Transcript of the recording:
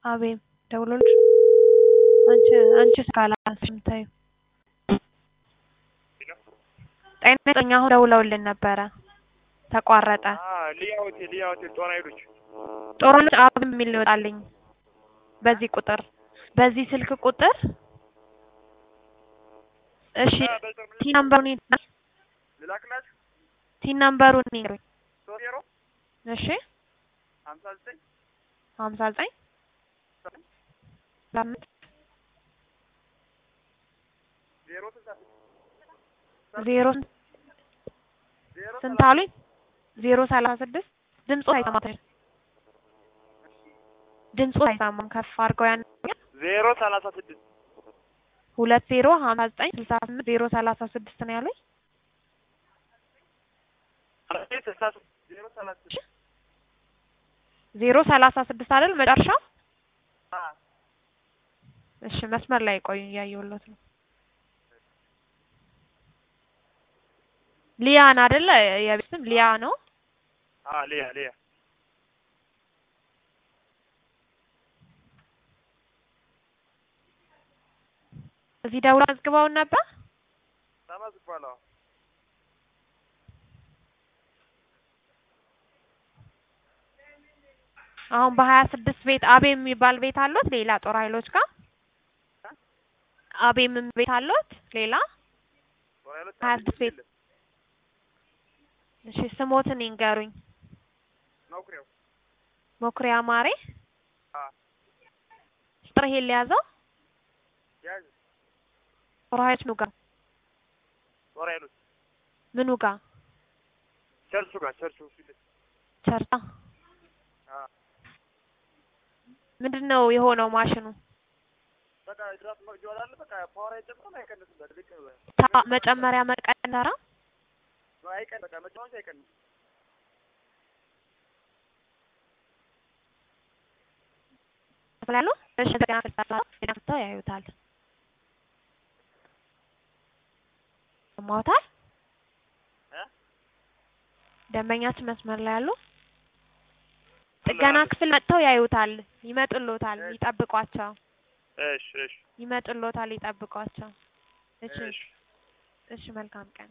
አቤም ደውሎልሽ አንቺ አንቺስ ካላንስም ተይው። ጤና ይስጥልኝ አሁን ደውለውልን ነበረ ተቋረጠ። ሊያ ሆቴል ሊያ ሆቴል ጦና ሄዶች ጦርነት አብም የሚል ነው ይወጣልኝ በዚህ ቁጥር በዚህ ስልክ ቁጥር እሺ ቲ ናምበሩን ልላክላችሁ ቲ ናምበሩን ይንገሩኝ። ሶስት ዜሮ እሺ ሀምሳ ዘጠኝ ሀምሳ ዘጠኝ አምስት ዜሮ ስልሳ ስድስት ዜሮ ዜሮ ስንት አሉኝ? ዜሮ ሰላሳ ስድስት ድምፁ አይሰማም። ድምፁ አይሰማም። ከፍ አድርገው ያን ዜሮ ሰላሳ ስድስት ሁለት ዜሮ ሀምሳ ዘጠኝ ስልሳ ስምንት ዜሮ ሰላሳ ስድስት ነው ያሉኝ። ስልሳ ሶስት ዜሮ ሰላሳ ስድስት ዜሮ ሰላሳ ስድስት አይደል መጨረሻው? አ እሺ መስመር ላይ ቆዩ፣ እያየሁለት ነው። ሊያን አይደለ? የቤት ስም ሊያ ነው። አ ሊያ ሊያ እዚህ ደውላ አዝግበውን ነበር። ተመዝግቧል። አዎ አሁን በሀያ ስድስት ቤት አቤም የሚባል ቤት አሉት ሌላ ጦር ኃይሎች ጋር አቤም ቤት አሉት ሌላ ጦና ሄዶች ሀያ ስድስት ቤት እሺ ስሞትን ይንገሩኝ። መኩሪያው ሞክሪያ ማሬ አ ስጥር ይሄን ሊያዘው ያዝ ጦር ኃይሎች ምኑ ጋር ጦና ሄዶች ምኑ ጋር ቸርቹ ጋር ቸርቹ ፊት ለፊት ቸርታ አ ምንድን ነው የሆነው ማሽኑ? በቃ ድራፍት መቅጃው አለ በቃ ፓወር አይጨምርም አይቀንስም። በቃ ልክ ነው። ታ መጨመሪያ መቀነራ አይቀን በቃ መጫወቻ አይቀንስም። ያሉ እሺ እንደገና ፍልሰታ ፍልሰታ ያዩታል። ሰማሁታል። እ ደንበኛችን መስመር ላይ ያሉ ጥገና ክፍል መጥተው ያዩታል። ይመጡሎታል። ይጠብቋቸው። እሺ እሺ ይመጡሎታል። ይጠብቋቸው። እሺ እሺ እሺ መልካም ቀን